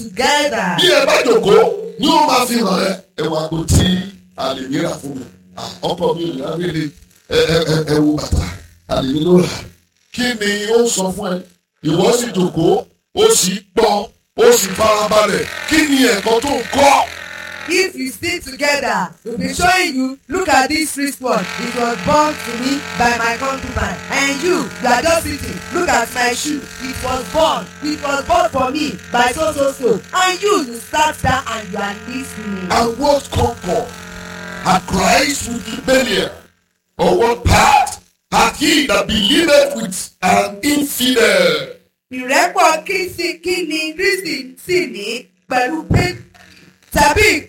together. bí ẹ bá jòkó ni ó máa fi hàn ẹ ẹ wá kó tí a lè yẹra fún mi Ah, ọkọ mi ò yára rí ẹ ẹ ẹ ẹ wo bàtà a lè ní ló rà kí ni ó sọ fún ẹ ìwọ sì jòkó ó sì gbọ́ ó sì farabalẹ̀ kí ni ẹ̀kọ́ tó ń kọ́ If you stick together, we'll be showing you, look at this wristwatch. It was born to me by my concubine. And you, you are just sitting, look at my shoe. It was born, it was born for me by so so so. And you, you sat down and you are listening. and what concord had Christ with rebellion or what part had he that believeth with an infidel ìrẹ́pọ̀ kristi kí ni kristi sì ní pẹ̀lú pé tàbí